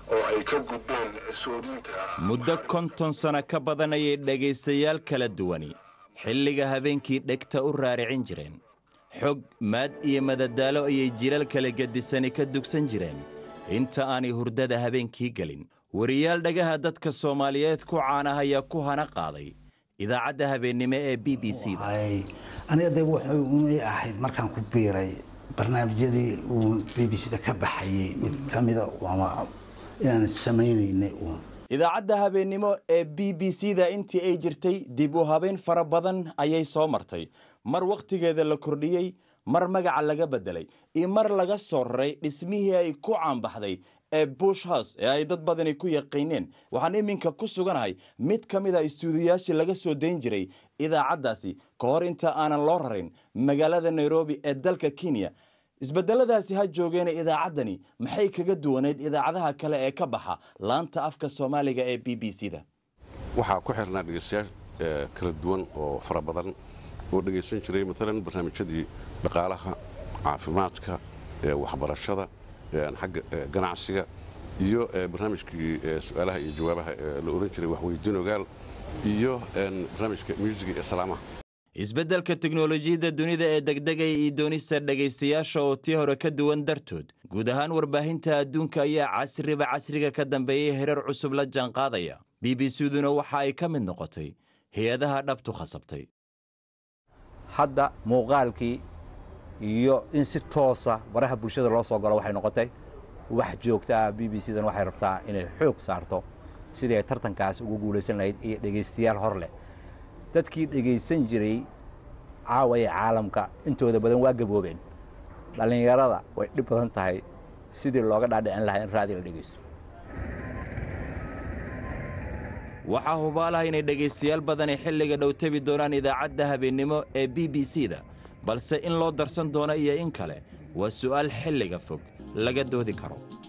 oo ay ka gudbeen soodinta muddo konton sano ka badan ayay dhegaystayaal kala duwani xilliga habeenkii dhegta u raaricin jireen xog maad iyo madadaalo ayay jilal kala gedisani ka dugsan jireen inta aanay hurdada habeenkii gelin wariyaal dhagaha dadka soomaaliyeed ku caanah ayaa ku hana qaaday idaacadda habeennimo ee b b c da aniga de wuxuu unay ahayd markaan ku biiray barnaamijyadii uu b b c da ka baxayey mid ka mida ama inaan samaynaynay uun idaacadda habeennimo ee b b c da intii ay jirtay dib u habeyn fara badan ayay soo martay mar wakhtigeeda la kordhiyey mar magaca laga beddelay iyo mar laga soo raray dhismihii ay ku caanbaxday ee bush house ee ay dad badani ku yaqiineen waxaan iminka ku suganahay mid ka mid a istuudiyaashii laga soo dayn jiray idaacaddaasi ka hor inta aanan loo rarin magaalada nairobi ee dalka kenya isbedeladaasi ha joogeena idaacaddani maxay kaga duwanayd idaacadaha kale ee ka baxa laanta afka soomaaliga ee b b c da waxaa ku xirnaa dhegaystayaal kala duwan oo fara badan oo dhegaysan jiray maalan barnaamijyadii dhaqaalaha caafimaadka waxbarashada xagga ganacsiga iyo barnaamijkii su-aalaha iyo jawaabaha la ohan jiray waxweydiin ogaal iyo barnaamijka muusiga ee salaamaha isbeddelka teknolojiyadda dunida ee degdegaya iyo doonista dhegaystayaasha oo tii hore ka duwan dartood guud ahaan warbaahinta adduunka ayaa casriba casriga ka dambeeyey herar cusub la jaanqaadaya b b c-duna waxa ay ka mid noqotay hay-adaha dhabtu khasabtay hadda muuqaalkii iyo in si toosa baraha bulshada loo soo galo waxay noqotay wax joogta ah b b c dan waxay rabtaa inay xoog saarto sidii ay tartankaas ugu guulaysan lahayd iyo dhegaystayaal hor leh dadkii dhegaysan jiray caawa ee caalamka intooda badan waa gaboobeen dhallinyarada way dhib badan tahay sidii looga dhaadhicin lahaa in raadi la dhegaysto waxaa hubaalaha inay dhegaystayaal badani xilliga dhow tebi doonaan idaacadda habeennimo ee b b c da balse in loo darsan doono iyo in kale waa su'aal xilliga fog laga doodi karo